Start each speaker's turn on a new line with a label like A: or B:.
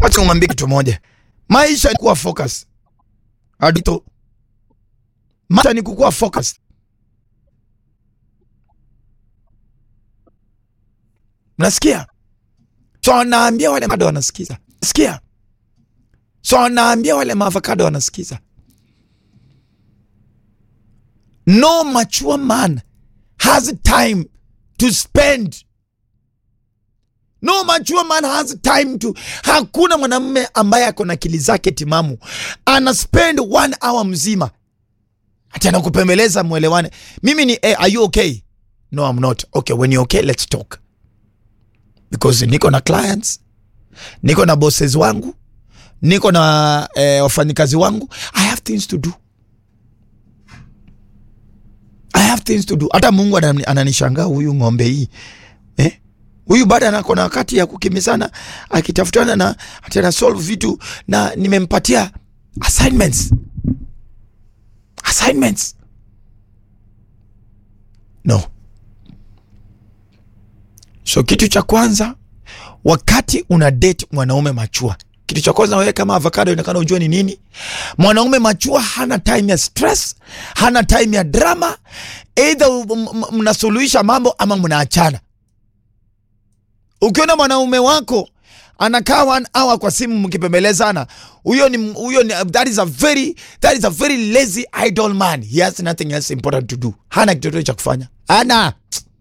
A: Wacha ngwambie kitu moja, maisha ni kuwa focus adito, maisha ni kukuwa focus. Mnasikia? So naambia wale mado wanasikiza, sikia. So naambia wale maavocado wanasikiza, no mature man has time to spend no mature man has time to. Hakuna mwanamume ambaye ako na akili zake timamu ana spend one hour mzima ati anakupembeleza mwelewane. Mimi ni eh, are you okay? No, I'm not okay. When you're okay, let's talk because niko na clients, niko na bosses wangu, niko na eh, wafanyikazi wangu. I have things to do. I have things to do. Hata Mungu anani- ananishangaa huyu ng'ombe hii eh? Huyu bado anako na wakati ya kukimbizana akitafutana na ati ana solve vitu, na nimempatia assignments assignments. No, so kitu cha kwanza, wakati una date mwanaume machua, kitu cha kwanza wewe kama avocado inakana ujue ni nini. Mwanaume machua hana time ya stress, hana time ya drama, either m- m- mnasuluhisha mambo ama mnaachana. Ukiona mwanaume wako anakaa one hour kwa simu mkipembelezana, huyo ni huyo ni that is a very that is a very lazy idle man. He has nothing else important to do. Hana kitu chochote cha kufanya. Hana.